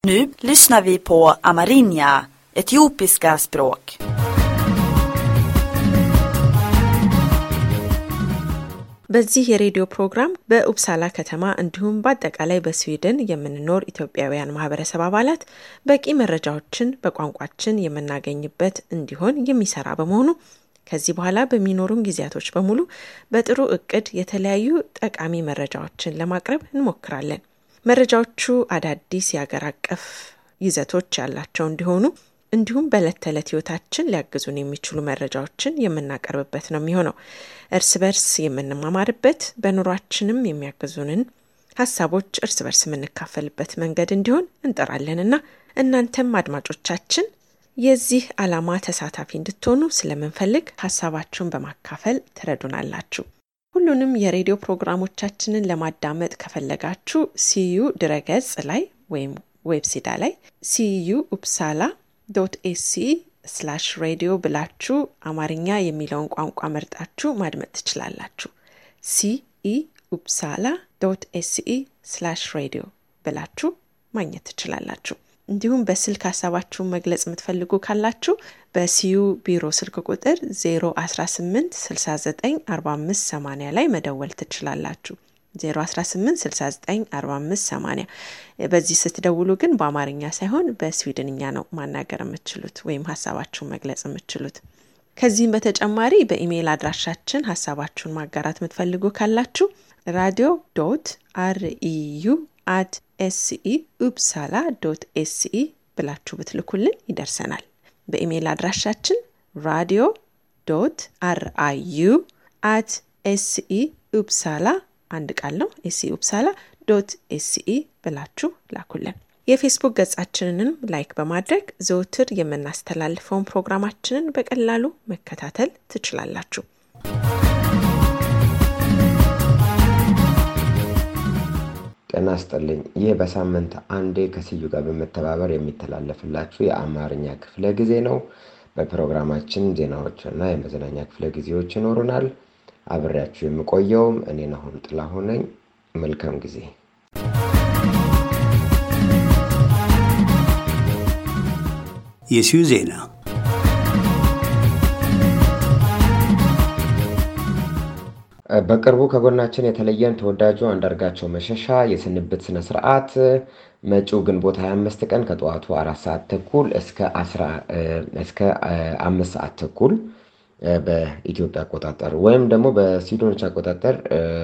Nu lyssnar vi på Amarinja, etiopiska språk. በዚህ የሬዲዮ ፕሮግራም በኡፕሳላ ከተማ እንዲሁም በአጠቃላይ በስዊድን የምንኖር ኢትዮጵያውያን ማህበረሰብ አባላት በቂ መረጃዎችን በቋንቋችን የምናገኝበት እንዲሆን የሚሰራ በመሆኑ ከዚህ በኋላ በሚኖሩን ጊዜያቶች በሙሉ በጥሩ እቅድ የተለያዩ ጠቃሚ መረጃዎችን ለማቅረብ እንሞክራለን። መረጃዎቹ አዳዲስ የአገር አቀፍ ይዘቶች ያላቸው እንዲሆኑ እንዲሁም በዕለት ተዕለት ህይወታችን ሊያግዙን የሚችሉ መረጃዎችን የምናቀርብበት ነው የሚሆነው። እርስ በርስ የምንማማርበት በኑሯችንም የሚያግዙንን ሀሳቦች እርስ በርስ የምንካፈልበት መንገድ እንዲሆን እንጠራለንና እናንተም አድማጮቻችን የዚህ ዓላማ ተሳታፊ እንድትሆኑ ስለምንፈልግ ሀሳባችሁን በማካፈል ትረዱናላችሁ። ሁሉንም የሬዲዮ ፕሮግራሞቻችንን ለማዳመጥ ከፈለጋችሁ ሲዩ ድረገጽ ላይ ወይም ዌብሲዳ ላይ ሲዩ ኡፕሳላ ዶት ኤሲ ስላሽ ሬዲዮ ብላችሁ አማርኛ የሚለውን ቋንቋ መርጣችሁ ማድመጥ ትችላላችሁ። ሲኢ ኡፕሳላ ዶት ኤሲኢ ስላሽ ሬዲዮ ብላችሁ ማግኘት ትችላላችሁ። እንዲሁም በስልክ ሀሳባችሁን መግለጽ የምትፈልጉ ካላችሁ በሲዩ ቢሮ ስልክ ቁጥር 018 69 45 80 ላይ መደወል ትችላላችሁ። 018694580 በዚህ ስትደውሉ ግን በአማርኛ ሳይሆን በስዊድንኛ ነው ማናገር የምትችሉት ወይም ሀሳባችሁን መግለጽ የምትችሉት። ከዚህም በተጨማሪ በኢሜይል አድራሻችን ሀሳባችሁን ማጋራት የምትፈልጉ ካላችሁ ራዲዮ ዶት አርኢዩ አት ኤስኢ ኡፕሳላ ዶት ኤስኢ ብላችሁ ብትልኩልን ይደርሰናል። በኢሜይል አድራሻችን ራዲዮ ዶት አርአዩ አት ኤስኢ ኡፕሳላ አንድ ቃል ነው። ኤስኢ ኡፕሳላ ዶት ኤስኢ ብላችሁ ላኩልን። የፌስቡክ ገጻችንንም ላይክ በማድረግ ዘውትር የምናስተላልፈውን ፕሮግራማችንን በቀላሉ መከታተል ትችላላችሁ። ጤና ይስጥልኝ። ይህ በሳምንት አንዴ ከስዩ ጋር በመተባበር የሚተላለፍላችሁ የአማርኛ ክፍለ ጊዜ ነው። በፕሮግራማችን ዜናዎችና የመዝናኛ ክፍለ ጊዜዎች ይኖሩናል። አብሬያችሁ የምቆየውም እኔ ናሆም ጥላሁን ነኝ። መልካም ጊዜ። የሲዩ ዜና በቅርቡ ከጎናችን የተለየን ተወዳጁ አንዳርጋቸው መሸሻ የስንብት ስነ ስርዓት መጪው ግንቦት 25 ቀን ከጠዋቱ አራት ሰዓት ተኩል እስከ አምስት ሰዓት ተኩል በኢትዮጵያ አቆጣጠር ወይም ደግሞ በስዊድኖች አቆጣጠር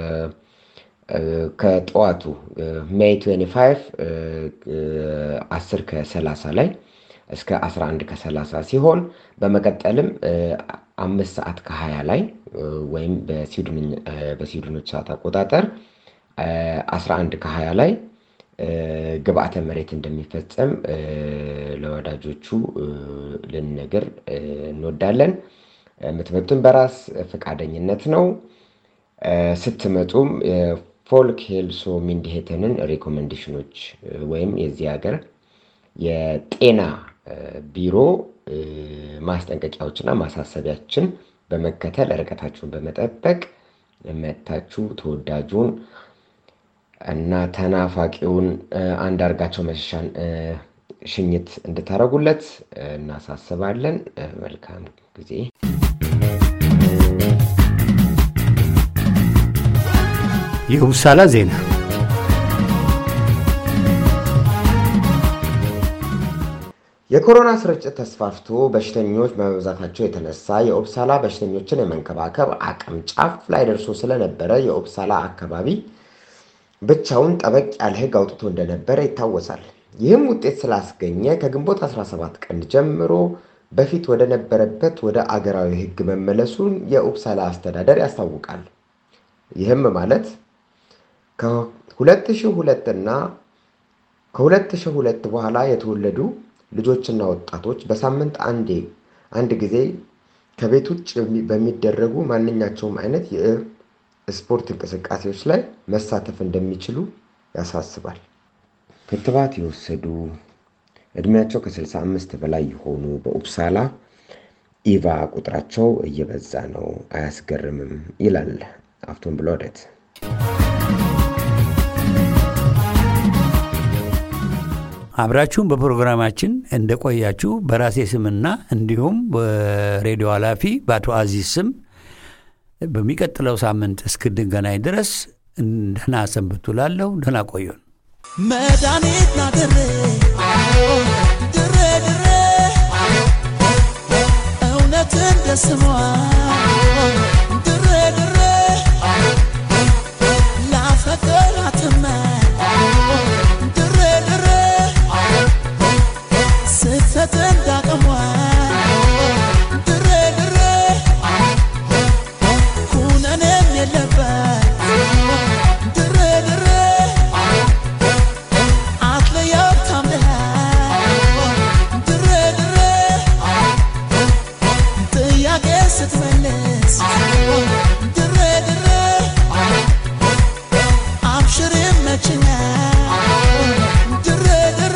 ከጠዋቱ ሜይ 25 10 ከ30 ላይ እስከ 11 ከ30 ሲሆን በመቀጠልም አምስት ሰዓት ከ20 ላይ ወይም በስዊድኖች ሰዓት አቆጣጠር 11 ከ20 ላይ ግብአተ መሬት እንደሚፈጸም ለወዳጆቹ ልንነግር እንወዳለን። የምትመጡን በራስ ፈቃደኝነት ነው። ስትመጡም ፎልክ ሄልሶ ሚንዲሄተንን ሪኮሜንዴሽኖች ወይም የዚህ ሀገር የጤና ቢሮ ማስጠንቀቂያዎችና ማሳሰቢያችን በመከተል ርቀታችሁን በመጠበቅ መጥታችሁ ተወዳጁን እና ተናፋቂውን አንዳርጋቸው መሸሻን ሽኝት እንድታደርጉለት እናሳስባለን። መልካም ጊዜ። የኡፕሳላ ዜና የኮሮና ስርጭት ተስፋፍቶ በሽተኞች በመብዛታቸው የተነሳ የኦፕሳላ በሽተኞችን የመንከባከብ አቅም ጫፍ ላይ ደርሶ ስለነበረ የኦፕሳላ አካባቢ ብቻውን ጠበቅ ያለ ሕግ አውጥቶ እንደነበረ ይታወሳል። ይህም ውጤት ስላስገኘ ከግንቦት 17 ቀን ጀምሮ በፊት ወደ ነበረበት ወደ አገራዊ ሕግ መመለሱን የኡፕሳላ አስተዳደር ያስታውቃል። ይህም ማለት ከ2002 እና ከ2002 በኋላ የተወለዱ ልጆችና ወጣቶች በሳምንት አንዴ አንድ ጊዜ ከቤት ውጭ በሚደረጉ ማንኛቸውም አይነት የስፖርት እንቅስቃሴዎች ላይ መሳተፍ እንደሚችሉ ያሳስባል። ክትባት የወሰዱ እድሜያቸው ከ65 በላይ የሆኑ በኡፕሳላ ኢቫ ቁጥራቸው እየበዛ ነው፣ አያስገርምም ይላል አፍቶን ብሎደት። አብራችሁም በፕሮግራማችን እንደቆያችሁ በራሴ ስምና እንዲሁም በሬዲዮ ኃላፊ በአቶ አዚዝ ስም በሚቀጥለው ሳምንት እስክንገናኝ ድረስ ደህና ሰንብቱ። ላለሁ ደህና ቆዩን። መድኃኒት ና ድሬ ድሬ ድሬ እውነት እንደ ስሟ ድሬ ድሬ ላፈቀራትመ ድሬ ድሬ ስህተት እንዳቅሟ ድሬ ድሬ ኩነኔም የለበት ድሬ ድሬ አትለያት ታምነህ ድሬ ድሬ ጥያቄ ስትመልስ ድሬ ድሬ አብሽር ይመችኛል ድሬ ድሬ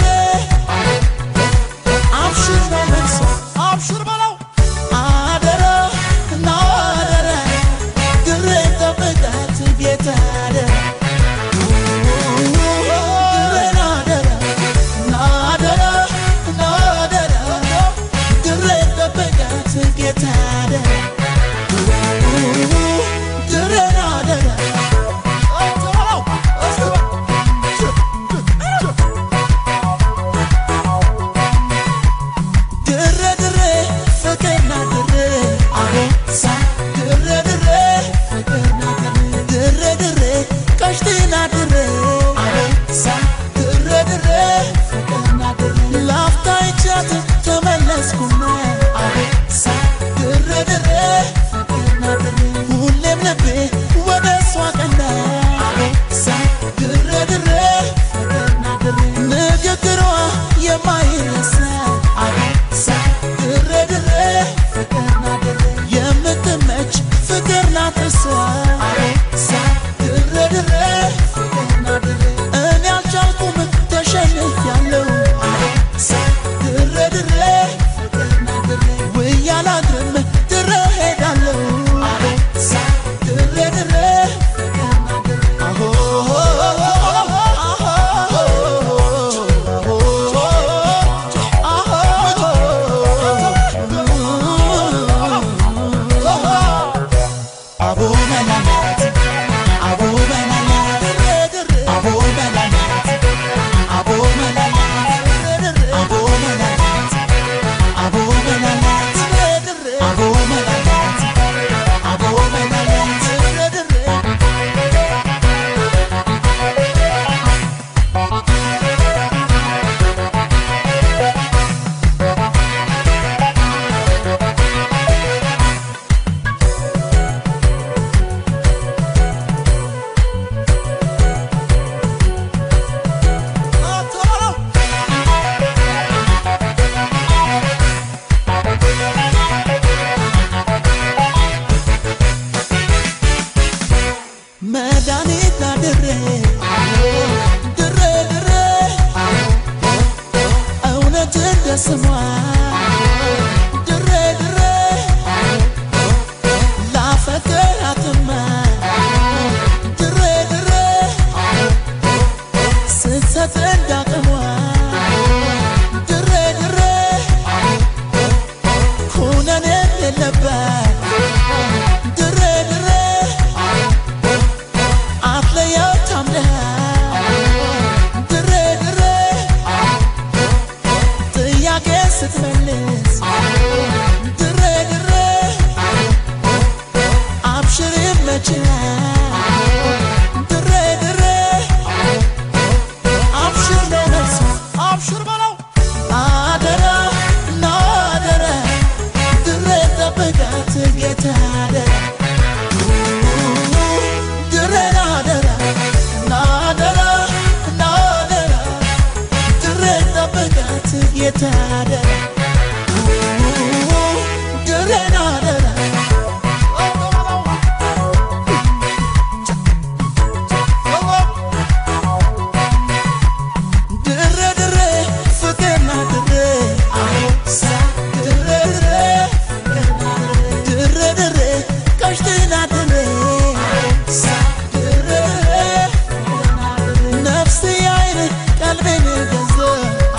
አብሽር ነው መልሶ አብሽር በለው አደራ እና አደራ ድሬ ጠብቃት ጌታ አደራ ሁሌም ልቤ ወደ እሷ ቀና ድሬ ድሬ ንግግሯ የማይረሳ ድሬ ድሬ የምትመች ፍቅር ናት እሷ ድሬ ድሬ እኔ አልቻልኩም ተሸንፊያለሁ ድሬ ድሬ ውዬ አላድርም ድሬ ሄዳለሁ ድሬ ድሬ አቦ መላላት አቦ መላላት አቦ መላላት አቦ መላላት አቦ መላላት አቦ መላላት አቦ መላላት አቦ መላላት መድኃኒት ድሬ ድሬ ድሬ እውነት እንደ ስሟ ድሬ ድሬ ላፈቅራትማ ድሬ ድሬ ስህተት እንዳቅሟ ድሬ ድሬ ኩነኔም የለበት ድሬ ድሬ አትለያት ታምነህ ድሬ ድሬ ጥያቄ ስትመልስ ድሬ ድሬ አብሽር ይመችሃል ድሬ ድሬ አብሽር ነው መልሱ አብሽር በለው አደራ እና አደራ ድሬ ጠብቃት ጌታ አደራ ድሬ ናደራ ናደራ ናደራ ድሬ ጠብቃት ጌታ አደራ ድሬ ናደራ ድሬ ድሬ ፍቅርና ድሬ አሳ ድሬ ድሬ ድሬ ድሬ ቀሽትና ድሬ ሳ ድሬ ድሬ ነፍስ አይን ቀልቤን ገዛ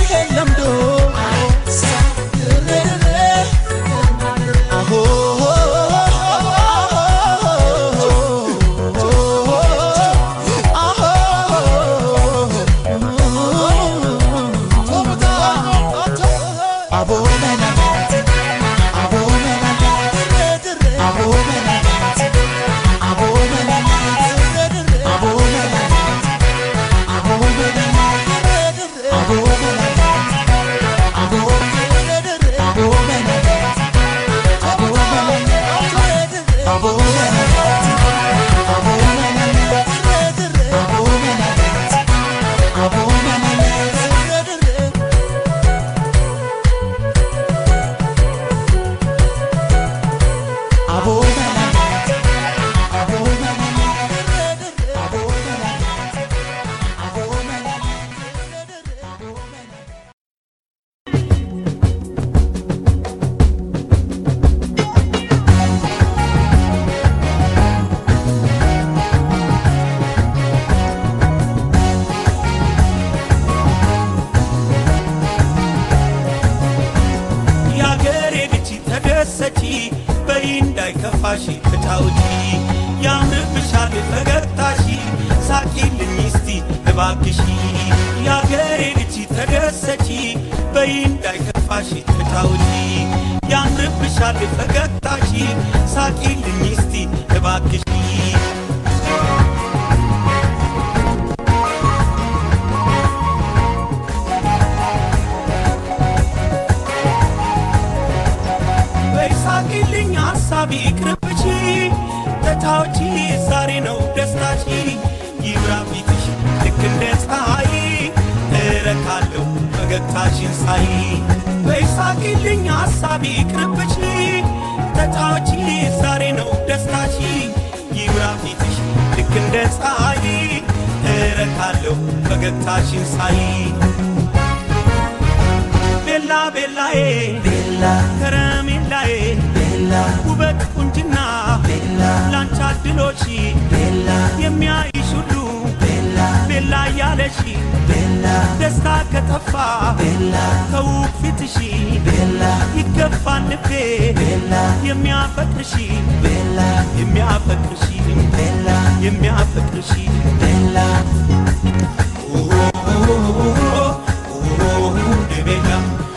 ለምዶ ድሬ ድሬ አሆ አቦ መናናት አቦ መናናት አቦ መናናት አቦ መናናት አቦ መናናት አቦ መናናት አቦ መናናት አቦ መናናት አቦ መናናት አቦ መናናት አቦ መናናት አቦ መናናት አቦ መናናት አቦ መናናት አቦ መናናት አቦ መናናት አቦ መናናት አቦ መናናት አቦ መናናት የአገሬ ልጅ ተደሰቺ በይ እንዳይከፋሽ ተጫውቺ ያምርብሻል ፈገግታሺ ሳቂልኝ እስቲ እባክሺ የአገሬ ልጅ ተደሰቺ በይ እንዳይከፋሽ ተጫውቺ ያምርብሻል ፈገግታሺ ሳቂልኝ እስቲ እባክሺ በይሳቅልኝ ሐሳቢ ቅርብቺ ተታዎቺ ዛሬ ነው ደስታቺ ይብራ ፊትሽ ልክ እንደ ፀሐይ እረካለሁ ፈገግታሽን ሳይ በይሳቅልኝ ሐሳቢ ቅርብቺ ተታዎቺ ዛሬ ነው ደስታቺ ይብራ ፊትሽ ልክ እንደ ፀሐይ እረካለሁ ፈገግታሽን ሳይ ቤላ ቤላዬ ቤላ ከረሜላዬ ቤላ ውበት ቁንጅና ቤላ ላንቺ አድሎሽ ቤላ የሚያይሽ ሁሉ ቤላ ቤላ እያለሽ ቤላ ደስታ ከጠፋ ቤላ ከውብ ፊትሽ ቤላ ይገባል ልቤ ቤላ የሚያፈቅርሽ ቤላ የሚያፈቅርሽ ቤላ የሚያፈቅርሽ ቤላ ቤላ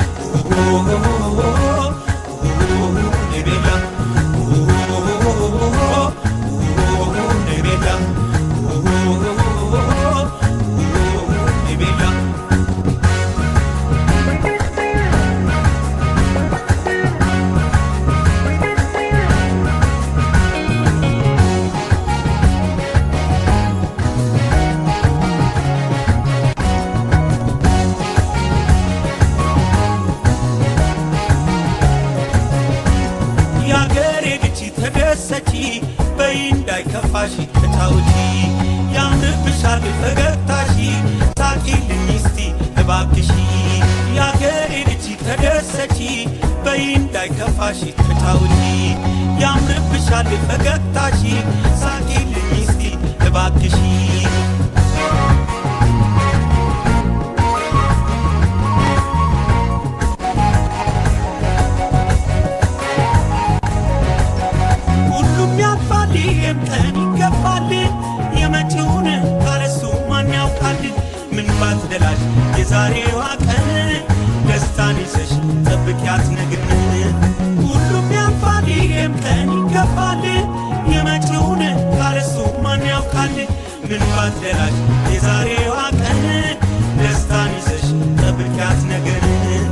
የአገሬ ልጅ ተደሰቺ በይ እንዳይከፋሽ ተጫውቺ ያምርብሻል ፈገግታሺ ሳቂልኝ እስቲ እባክሺ የአገሬ ልጅ ተደሰቺ በይ እንዳይከፋሽ ተጫውቺ ያምርብሻል ፈገግታሺ ሳቂልኝ እስቲ እባክሺ ሁሉም ያልፋል፣ ይህም ቀን ይገፋል። የመጪውን ካለሱ ማን ያውቃል? ምን ባትደላሽ የዛሬዋ ቀን ደስታን ይዘሽ ጠብቂያት ነግን። ሁሉም ያልፋል፣ ይህም ቀን ይገፋል። የመጪውን ካለሱ ማን ያውቃል? ምን ባትደላሽ የዛሬዋ ቀን ደስታን ይዘሽ ጠብቂያት ነግን።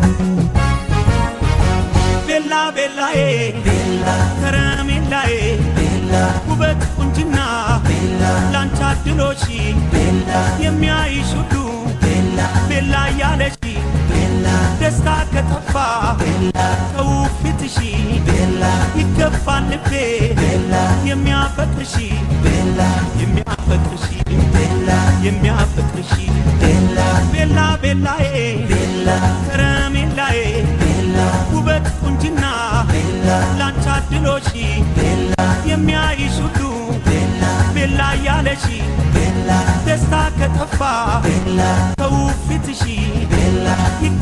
ቤላ ቤላዬ ቤላ ከረሜላዬ ቤላ ውበት ቁንጅና ቤላ ላንቺ አድሎሽ ቤላ የሚያይሽ ሁሉ ቤላ ቤላ እያለሽ ቤላ ደስታ ከጠፋ ቤላ ከውብ ፊትሽ ቤላ ይገባል ልቤ ቤላ የሚያፈቅርሽ ቤላ የሚያፈቅርሽ ቤላ የሚያፈቅርሽ ቤላ ቤላ ቤላዬ ቤላ ከረሜላዬ ቤላ ውበት ቁንጅና ቤላ ላንቺ አድሎሽ ቤላ የሚያይሽ ሁሉ ቤላ ቤላ እያለሽ ቤላ ደስታ ከጠፋ ቤላ ከውብ ፊትሽ ቤላ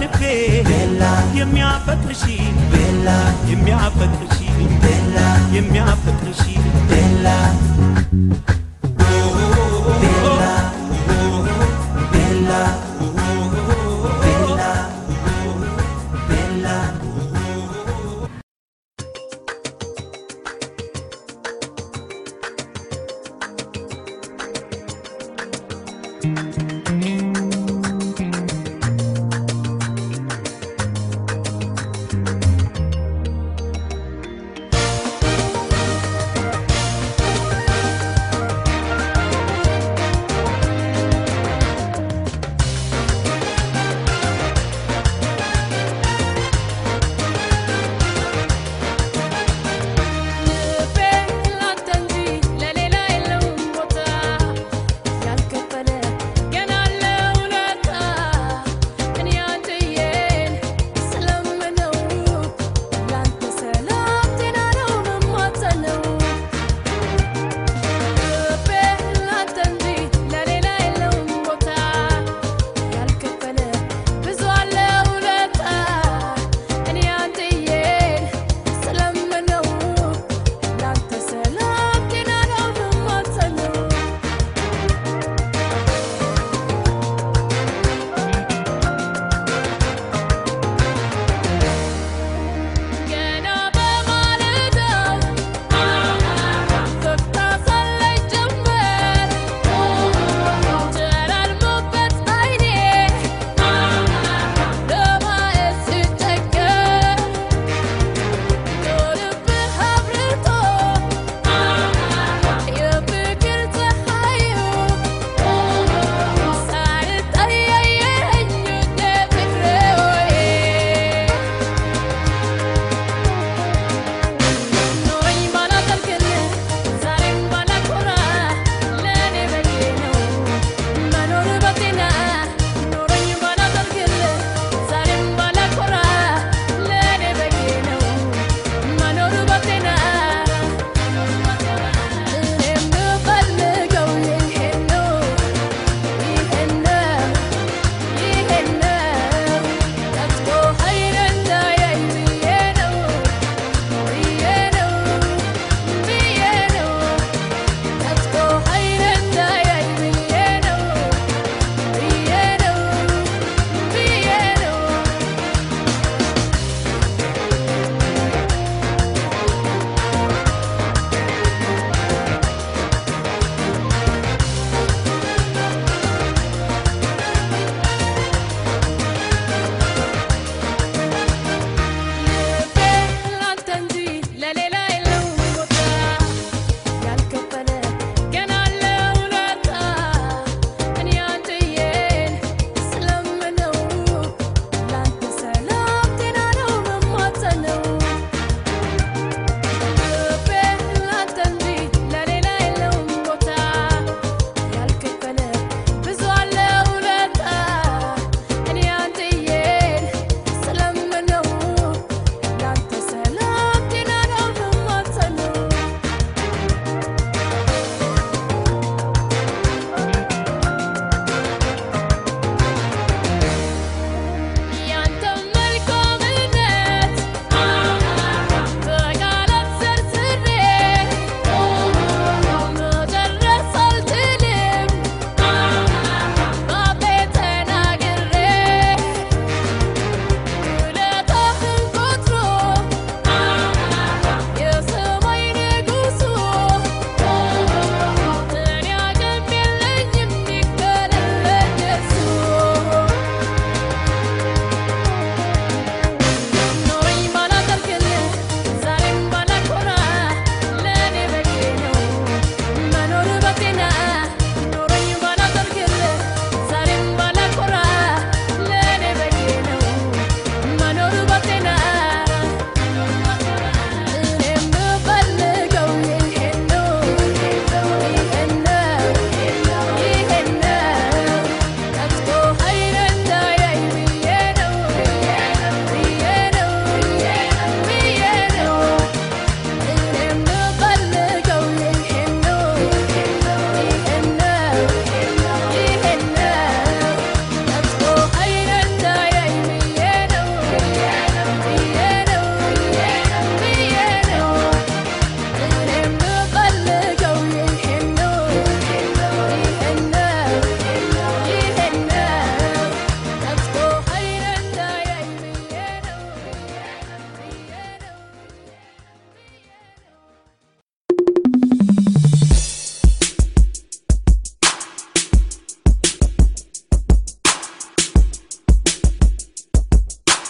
ልቤ የሚያፈቅርሽ የሚያፈቅርሽ የሚያፈቅርሽ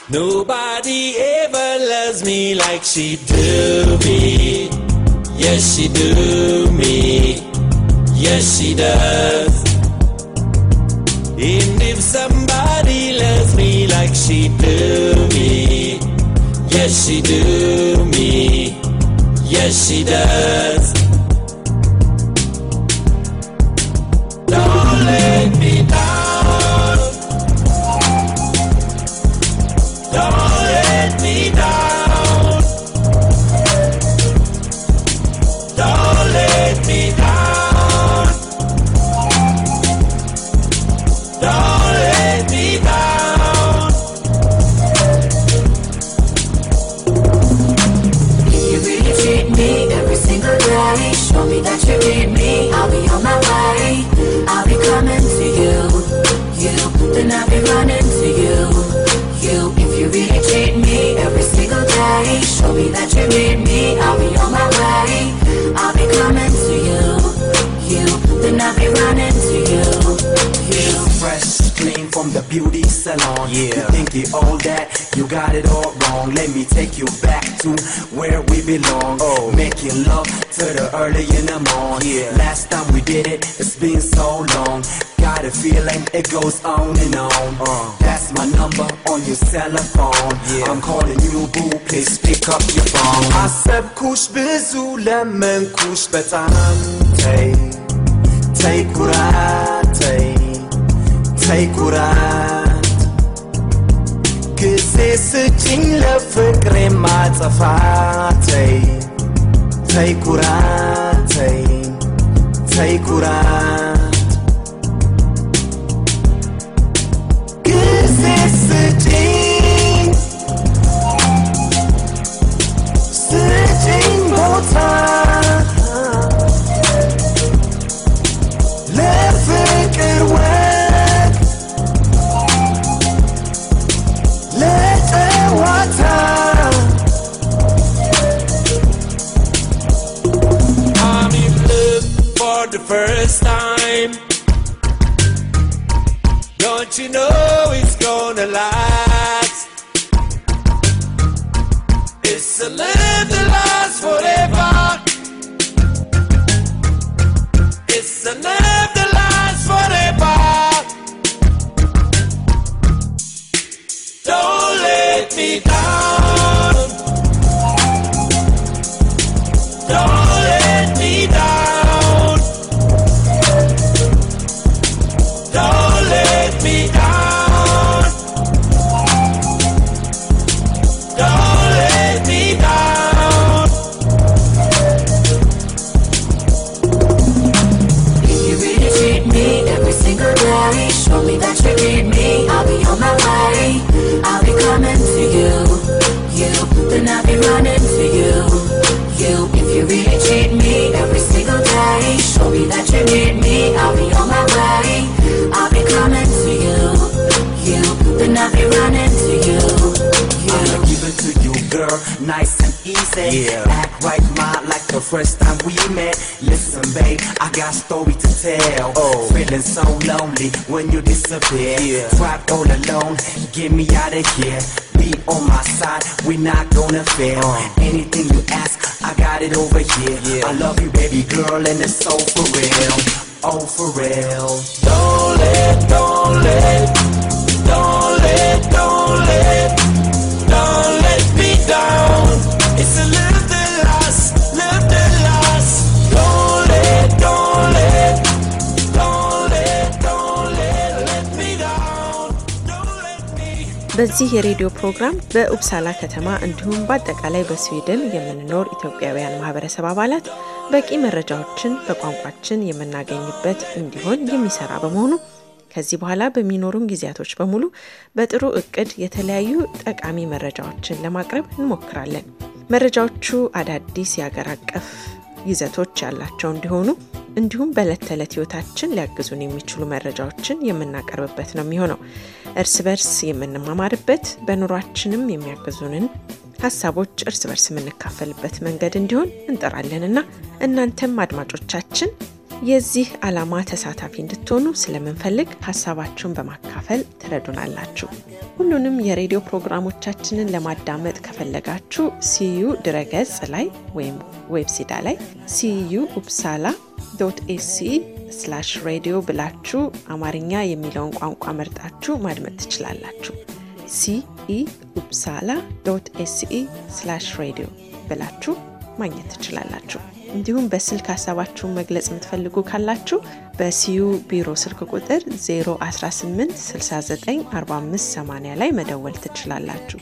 Nobody ever loves me like she do me. Yes, she do me. Yes, she does. And if somebody loves me like she do me, yes, she do me. Yes, she does. Don't let me down. Don't let me down. Don't let me down. Don't let me down. If you really treat me every single day, show me that you need me. I'll be on my way. I'll be coming to you, you. Then I'll be running to you, you. If you really treat me every single day, show me that you need me. I'll be on my way. I'll be coming to you, you. Then I'll be running to you, you. fresh, clean from the beauty salon. Yeah. You think you all that, you got it all wrong. Let me take you back to where we belong. Oh. Making love to the early in the morning. Yeah. Last time we did it, it's been so long. Got a feeling it goes on and on. Uh. That's my number on your cell phone. Yeah. I'm calling you boo, please pick up your phone. አሰብኩሽ ብዙ ለመንኩሽ በጣም ተይ ተይ ኩራት ተይ ተይ ኩራት ጊዜ ስጭኝ ለፍቅሬ ማጠፋ ተይ ተይ ኩራት ተይ ተይ ኩራት ጊዜ ስጭኝ ስጭኝ ቦታ ለፍቅር ወግ ለጨዋታ I'm in love for the first time. Don't you know it's gonna last? It's a love that lasts forever. It's a love that lasts forever. Don't let me down. Don't let me down. Don't let me down. Don't let me down. If you really treat me every single day, show me that you need me. I'll be on my way. I'll be coming to you, you. Then I'll be running to you, you. If you really treat me every single day, show me that you need me. I'll be on my way. I'll be coming to you, you. Then I'll be running to you, you. I'ma give it to you, girl, nice and easy. Yeah. Act right, ma, like the first time we met. Listen, babe, I got story to tell. Oh. feeling so lonely when you disappear. Yeah. Trapped all alone, get me out of here. Be on my side, we not gonna fail. Uh. Anything you ask, I got it over here. Yeah. I love you, baby girl, and it's so for real. Oh, for real. Don't let, don't let, don't let, don't let, don't let me down. It's a love that lasts, love that lasts. Don't let, don't let, don't let, don't let, let me down. Don't let me. በዚህ የሬዲዮ ፕሮግራም በኡፕሳላ ከተማ እንዲሁም በአጠቃላይ በስዊድን የምንኖር ኢትዮጵያውያን ማህበረሰብ አባላት በቂ መረጃዎችን በቋንቋችን የምናገኝበት እንዲሆን የሚሰራ በመሆኑ ከዚህ በኋላ በሚኖሩን ጊዜያቶች በሙሉ በጥሩ እቅድ የተለያዩ ጠቃሚ መረጃዎችን ለማቅረብ እንሞክራለን። መረጃዎቹ አዳዲስ የአገር አቀፍ ይዘቶች ያላቸው እንዲሆኑ እንዲሁም በዕለት ተዕለት ህይወታችን ሊያግዙን የሚችሉ መረጃዎችን የምናቀርብበት ነው የሚሆነው። እርስ በርስ የምንማማርበት በኑሯችንም የሚያግዙንን ሀሳቦች እርስ በርስ የምንካፈልበት መንገድ እንዲሆን እንጠራለንና እናንተም አድማጮቻችን የዚህ ዓላማ ተሳታፊ እንድትሆኑ ስለምንፈልግ ሀሳባችሁን በማካፈል ትረዱናላችሁ። ሁሉንም የሬዲዮ ፕሮግራሞቻችንን ለማዳመጥ ከፈለጋችሁ ሲዩ ድረገጽ ላይ ወይም ዌብሲዳ ላይ ሲዩ ኡፕሳላ ዶት ኤሲ ስላሽ ሬዲዮ ብላችሁ አማርኛ የሚለውን ቋንቋ መርጣችሁ ማድመጥ ትችላላችሁ። ሲኢ ኡፕሳላ ዶት ኤሲኢ ስላሽ ሬዲዮ ብላችሁ ማግኘት ትችላላችሁ። እንዲሁም በስልክ ሀሳባችሁን መግለጽ የምትፈልጉ ካላችሁ በሲዩ ቢሮ ስልክ ቁጥር 018 69 45 80 ላይ መደወል ትችላላችሁ።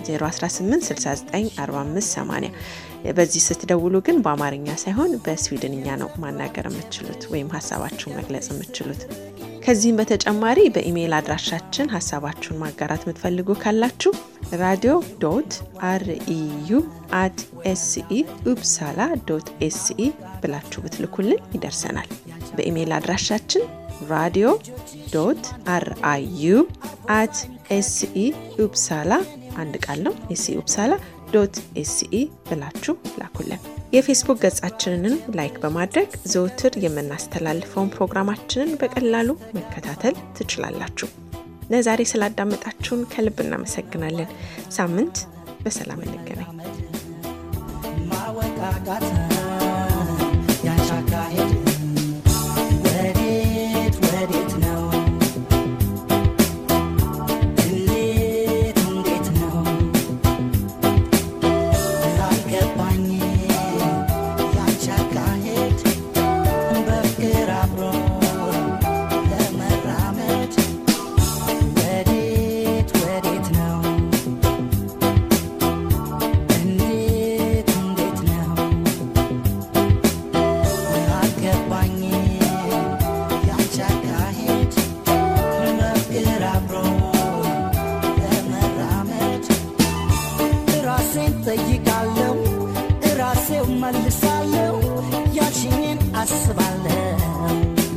018694580 በዚህ ስትደውሉ ግን በአማርኛ ሳይሆን በስዊድንኛ ነው ማናገር የምትችሉት ወይም ሀሳባችሁን መግለጽ የምትችሉት። ከዚህም በተጨማሪ በኢሜይል አድራሻችን ሀሳባችሁን ማጋራት የምትፈልጉ ካላችሁ ራዲዮ ዶት አርኢዩ አት ኤስኢ ኡፕሳላ ዶት ኤስኢ ብላችሁ ብትልኩልን ይደርሰናል። በኢሜይል አድራሻችን ራዲዮ ዶት አርአዩ አት ኤስኢ ኡፕሳላ አንድ ቃል ነው ኤስኢ ኡፕሳላ ዶት ኤስኢ ብላችሁ ላኩልን። የፌስቡክ ገጻችንንም ላይክ በማድረግ ዘውትር የምናስተላልፈውን ፕሮግራማችንን በቀላሉ መከታተል ትችላላችሁ። ለዛሬ ስላዳመጣችሁን ከልብ እናመሰግናለን። ሳምንት በሰላም እንገናኝ። ማወቃቃት ያንቺ አካሄድ ወዴት ወዴት ነው? እንዴት እንዴት ነው? አልገባኝ ያንቺ አካሄድ በፍቅር አብሮ ለመራመድ ወዴት ወዴት ነው? እንዴት እንዴት ነው? አልገባኝ ያንቺ አካሄድ በፍቅር አብሮ ለመራመድ ራሴን ጠይቃለሁ ራሴው መልሳለሁ ያልሽኝን አስባለሁ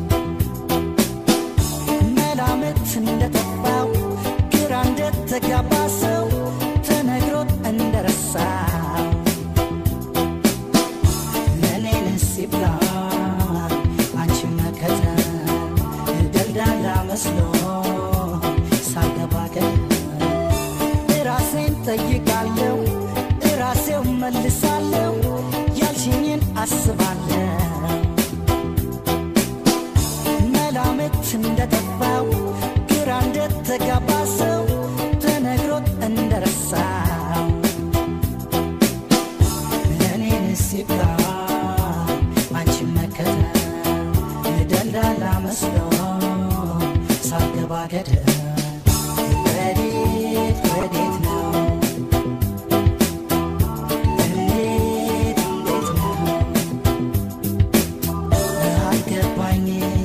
መላምት እንደጠፋው ግራ እንደተጋባ ሰው ተነግሮት እንደረሳው ለኔን ሲብላ አንቺ መከተ ደልዳላ መስሎ ሳገባ ራሴን ጠይቃለሁ ራሴው መልሳለሁ ያልሽኝን አስባለሁ መላምት እንደጠፋው ግራ እንደተጋባ ሰው ተነግሮት እንደረሳው ለእኔን ሲብላ አንቺ መከተ ደልዳላ መስሎ ሳገባ ገደል ወዴት ወዴት ነው? እንዴት እንዴት ነው? አልገባኝም